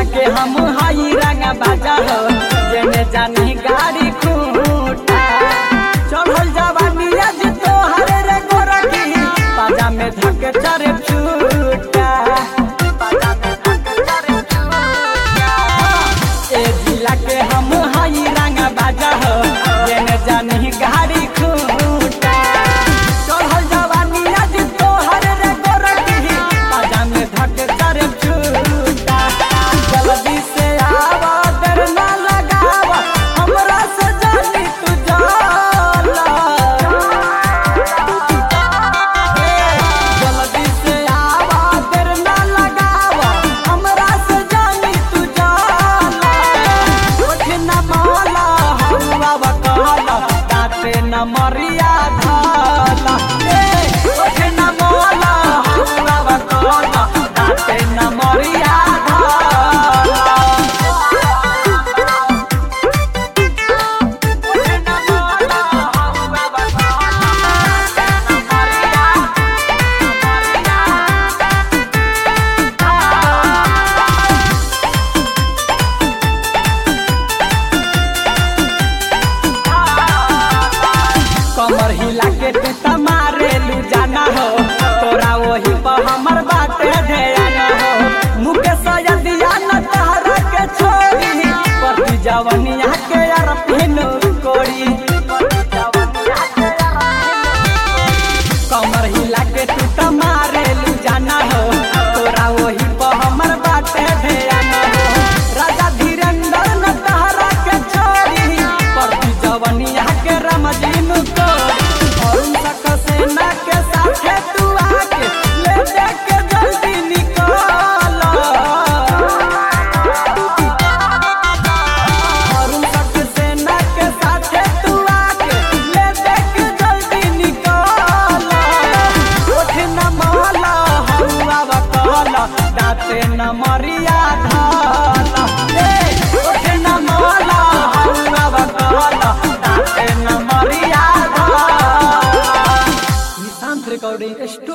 जिला के हम हाई रंग बाजा हो जेने जानी गाड़ी खूटा चढ़ल जवानी आज तोहर रे गोरखी बाजा में धक चरे छूटा बाजा में धक चरे छूटा ए जिला के हम हाई रंग बाजा हो जेने जानी गाड़ी खूटा चढ़ल जवानी आज तोहर रे गोरखी बाजा में धक चरे छूटा जल्दी से आवा देर ना लगावा हमरा से जानी तू जाला जल्दी से आवा देर ना लगावा हमरा से जानी तू जाला उठ न माला हवा बकाला दाते न मरिया धाला ए उठ न माला हवा बकाला दाते न मरिया धाला उठ न माला हवा बकाला दाते न मरिया कमर हिला के तू त मारेलू जाना हो तोरा वही पर हमर बाटे ध्यान हो मुकेश यदिया न तहरा के छोड़ी पर जवनिया के